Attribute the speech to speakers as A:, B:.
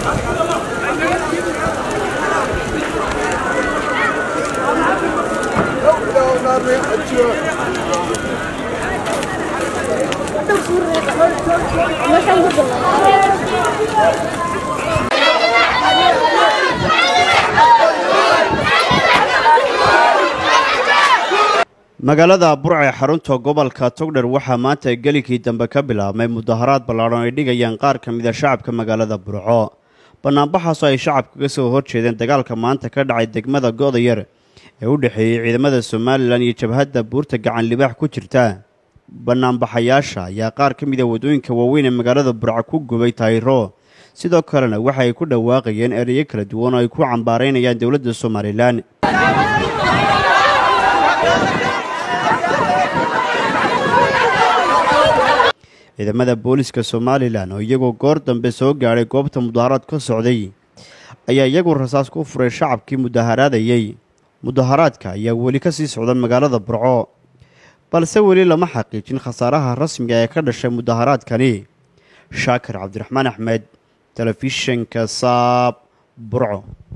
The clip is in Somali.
A: magaalada burca ee xarunta gobolka togdher waxaa maanta gelikii dambe ka bilaabmay mudaharaad ballaadhan ay dhigayaan qaar ka mida shacabka magaalada burco bannaanbaxaasoo ay shacabka ka soo horjeedeen dagaalka maanta ka dhacay degmada go'dayar ee u dhexeeyey ciidamada somalilan iyo jabhadda buurta gacan libaax ku jirta bannaanbaxayaasha ayaa qaar ka mida waddooyinka waaweyn ee magaalada burco ku gubay taayiro sidoo kalena waxa ay ku dhawaaqayeen ereyo kala duwan oo ay ku cambaaraynayaan dowladda somalilan ciidamada booliska somalilan oo iyagoo goor dambe soo gaadhay goobta mudaharaad ka socday ayaa iyagu rasaas ku furay shacabkii mudaharaadayey mudaharaadka ayaa weli ka sii socda magaalada burco balse weli lama xaqiijin khasaaraha rasmiga ee ka dhashay mudaharaadkani shaakir cabdiraxmaan axmed telefishinka saab burco